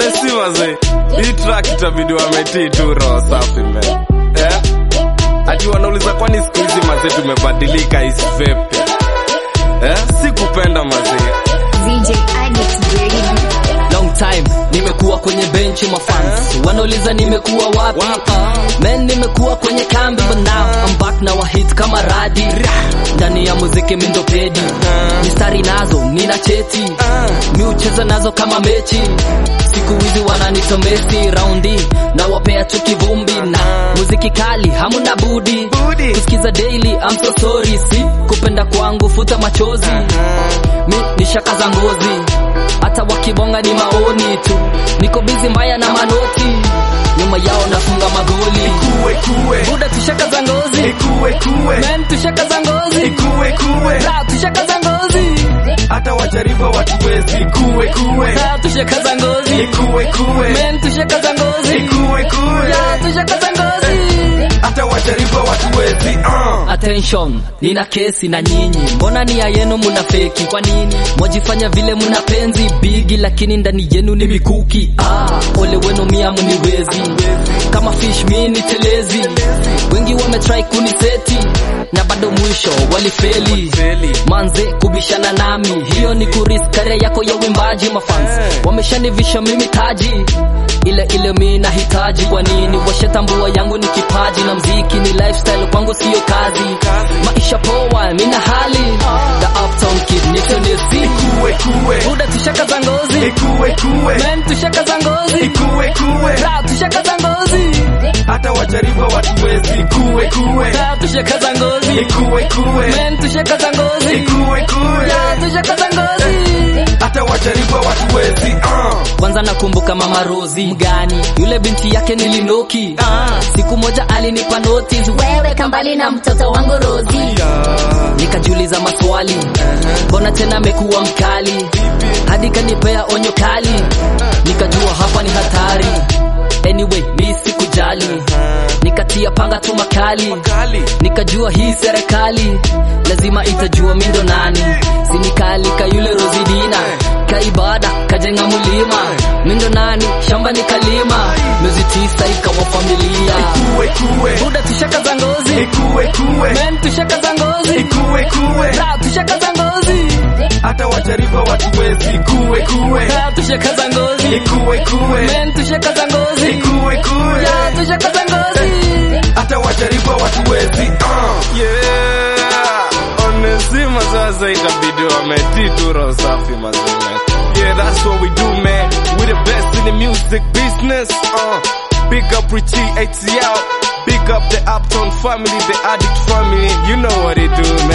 honestly mazee hii track itabidi wametii tu roho safi man eh? ati wanauliza kwani siku hizi mazee tumebadilika isi vipi eh? sikupenda mazee DJ Addict Baby. long time nimekuwa kwenye benchi mafans wanauliza nimekuwa wapi men nimekuwa kwenye kambi but now I'm back na wahit kama radi ndani ya muziki mindopedi mistari nazo nina cheti mi ucheza nazo kama mechi siku hizi wananita Messi raundi na wapea tu kivumbi na muziki kali hamuna budi kusikiza daily I'm so sorry si kupenda kwangu futa machozi mi ni shaka za ngozi hata wakibonga ni maoni tu niko bizi mbaya na manoti nyuma yao nafunga magoli kuwe kuwe buda tushaka za ngozi kuwe kuwe men tushaka za ngozi kuwe kuwe Ra, tushaka za ngozi hata wajaribu watuwezi kuwe kuwe Ra, tushaka za ngozi kuwe kuwe men tushaka za ngozi kuwe kuwe Ya, tushaka za ngozi hata wajaribu watuwezi uh. attention nina kesi na nyinyi mbona nia yenu muna feki kwa nini mwajifanya vile muna penzi bigi lakini ndani yenu ni mikuki ah, ole wenu mia muniwezi kama fish mi ni telezi wengi wametrai kuniseti na bado mwisho walifeli manze kubishana nami hiyo ni kuris karia yako ya wimbaji mafans wameshanivisha mimi taji ile ile mi nahitaji kwa nini washatambua yangu ni kipaji na mziki ni lifestyle kwangu siyo kazi maisha poa mina hali the uptown kid nitonesi kuwe kuwe buda tushaka za ngozi kuwe kuwe men tushaka za ngozi kuwe kuwe Ra, tushaka za ngozi hata wajaribu watuwezi kuwe kuwe Ra, tushaka za ngozi kuwe kuwe men tushaka za ngozi kuwe kuwe Ya, tushaka za ngozi hata wajaribu watuwezi uh. kwanza nakumbuka mama Rozi mgani yule binti yake nilinoki siku moja alinipa notice Wewe kambali na mtoto wangu Rozi. nikajiuliza maswali mbona tena amekuwa mkali hadi kanipea onyo kali nikajua hapa ni hatari anyway mi sikujali nikatia panga tu makali nikajua hii serikali lazima itajua mindo nani sinikalika yule rozidina kaibada kajenga mulima mindo nani shamba nikalima miezi tisa ikawa familia kuwe kuwe buda tushaka za ngozi kuwe kuwe men tushaka za ngozi kuwe kuwe Ra, tushaka za ngozi hata wajaribu watuwezi kuwe kuwe Ra, tushaka za ngozi kuwe kuwe men tushaka za ngozi kuwe kuwe Ya, tushaka za ngozi hata wajaribu watuwezi uh. yeah honestly mazaza ikabidi wametii tu roho safi mazima yeah that's what we do man we the best in the music business uh. big up Richie ATL big up the Uptown family the Addict family you know what they do